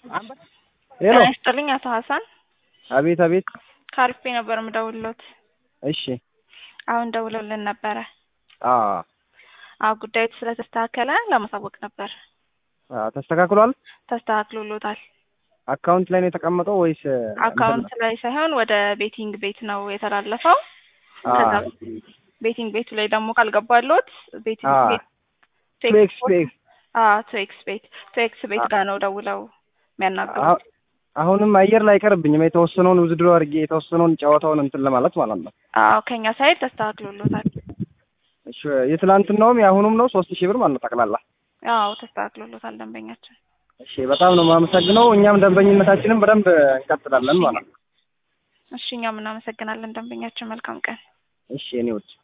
ሄሎ ጤና ይስጥልኝ አቶ ሀሰን አቤት አቤት ከአሪፍ ነበር የምደውልሎት። እሺ አሁን ደውለውልን ነበረ። አ አዎ ጉዳዩ ስለተስተካከለ ለማሳወቅ ነበር። አ ተስተካክሏል ተስተካክሎሎታል። አካውንት ላይ ነው የተቀመጠው ወይስ አካውንት ላይ ሳይሆን ወደ ቤቲንግ ቤት ነው የተላለፈው። አ ከዛ ቤቲንግ ቤቱ ላይ ደግሞ ካልገባሎት ቤቲንግ አ ቤት ቱ ኤክስ ቱ ኤክስ ቱ ኤክስ ቤት ቱ ኤክስ ቤት ጋር ነው ደውለው የሚያናግሩት። አሁ- አሁንም አየር ላይ አይቀርብኝም የተወሰነውን ውዝድሮ አድርጌ የተወሰነውን ጨዋታውን እንትን ለማለት ማለት ነው። አዎ ከኛ ሳይድ ተስተካክሎሎታል። እሺ የትላንትናውም የአሁኑም ነው ሶስት ሺህ ብር ማለት ነው ጠቅላላ። አዎ ተስተካክሎሎታል ደንበኛችን። እሺ በጣም ነው የማመሰግነው። እኛም ደንበኝነታችንን በደንብ እንቀጥላለን ማለት ነው። እሺ እኛም እናመሰግናለን ደንበኛችን። መልካም ቀን። እሺ የኔ ውድ